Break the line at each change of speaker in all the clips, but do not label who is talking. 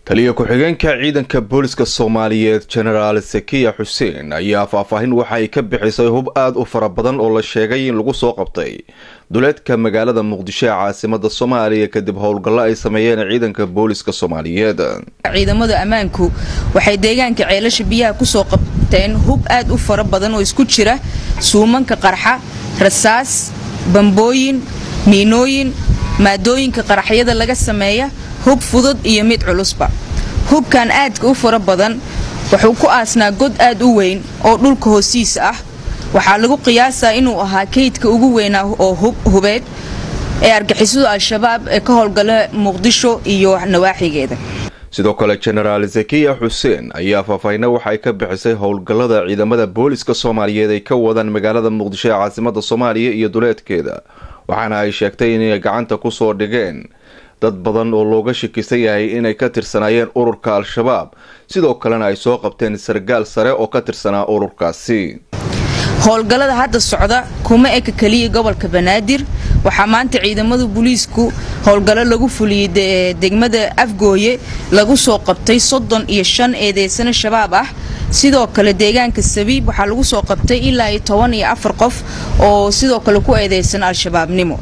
taliya ku-xigeenka ciidanka booliska soomaaliyeed jenaraal sakiya xuseen ayaa faahfaahin waxa ay ka bixisay hub aada u fara badan oo la sheegay in lagu soo qabtay duleedka magaalada muqdisho ee caasimada soomaaliya kadib howlgallo ay sameeyeen ciidanka booliska soomaaliyeed
ciidamada ammaanku waxay deegaanka ceelasha biyaha kusoo qabteen hub aad u fara badan oo isku jira suumanka qarxa rasaas bambooyin miinooyin maadooyinka qaraxyada laga sameeya hub fudud iyo mid culusba hubkan aadka u fara badan wuxuu ku aasnaa god aad u weyn oo dhulka hoostiisa ah waxaa lagu qiyaasaa inuu ahaa kaydka ugu weynaa oo hubeed ee argixisadu al-shabaab ee ka howlgala muqdisho iyo nawaaxigeeda
sidoo kale jenaraal zakiya xuseen ayaa faahfaahina waxaay ka bixisay howlgallada ciidamada booliska soomaaliyeed ay ka wadaan magaalada muqdisho ee caasimada soomaaliya iyo duleedkeeda waxaana ay sheegtay inay gacanta kusoo dhigeen dad badan oo looga shakisan yahay inay ka tirsanaayeen ururka al-shabaab sidoo kalena ay soo qabteen sargaal sare oo ka tirsanaa ururkaasi
howlgallada hadda socda kuma eka keliya gobolka banaadir waxaa maanta ciidamada booliisku howlgallo lagu fuliyey degmada afgooye lagu soo qabtay soddon iyo shan eedeysano shabaab ah sidoo kale deegaanka sabiib waxaa lagu soo qabtay ilaa iyo toban iyo afar qof oo sidoo kale ku eedeysan al-shabaabnimo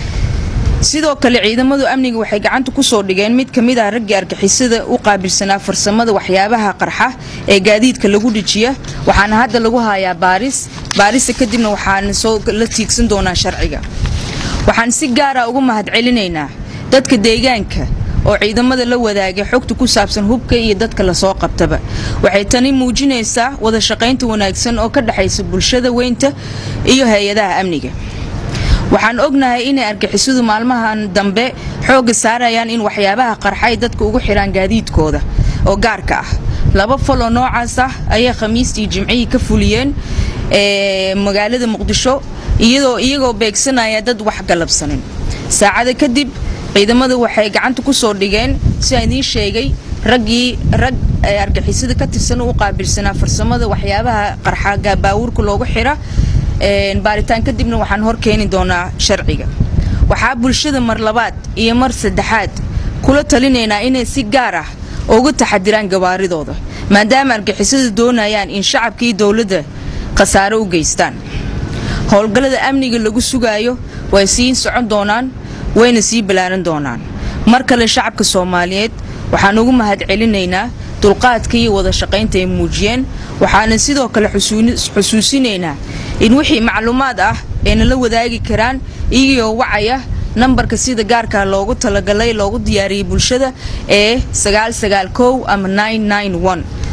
sidoo kale ciidamadu amniga waxay gacanta kusoo dhigeen mid ka mid ah raggii argixisada u qaabilsanaa farsamada waxyaabaha qarxa ee gaadiidka lagu dhijiya waxaana hadda lagu hayaa baaris baarista kadibna waxaan soo la tiigsan doonaa sharciga waxaan si gaara ugu mahadcelinaynaa dadka deegaanka oo ciidamada la wadaagay xogta ku saabsan hubka iyo dadka lasoo qabtaba waxay tani muujinaysaa wada shaqaynta wanaagsan oo ka dhexaysa bulshada weynta iyo hay-adaha amniga waxaan ognahay inay argixisadu maalmahan dambe xoogga saarayaan in waxyaabaha qarxa ay dadka ugu xidhaan gaadiidkooda oo gaarka ah laba faloo noocaas ah ayay khamiistii jimcihii ka fuliyeen magaalada muqdisho iyadoo iyagoo beegsanaya dad wax galabsanin saacada kadib ciidamadu waxay gacanta kusoo dhigeen si aan idiin sheegay raggii rag argixisada ka tirsan u qaabilsanaa farsamada waxyaabaha qarxa baawurka loogu xidha baaritaan kadibna waxaan hor keeni doonaa sharciga waxaa bulshada mar labaad iyo mar saddexaad kula talinaynaa inay si gaar ah uga taxadiraan gabaaridooda maadaama argixisadu doonayaan in shacabkii dowladda khasaaro u geystaan howlgallada amniga lagu sugaayo way sii socon doonaan wayna sii ballaaran doonaan mar kale shacabka soomaaliyeed waxaan ugu mahad celinaynaa dulqaadka iyo wada shaqaynta ay muujiyeen waxaana sidoo kale xusuusinaynaa in wixii macluumaad ah ay nala wadaagi karaan iyagoo wacaya nambarka sida gaarka loogu talagalay loogu diyaariyey bulshada ee ama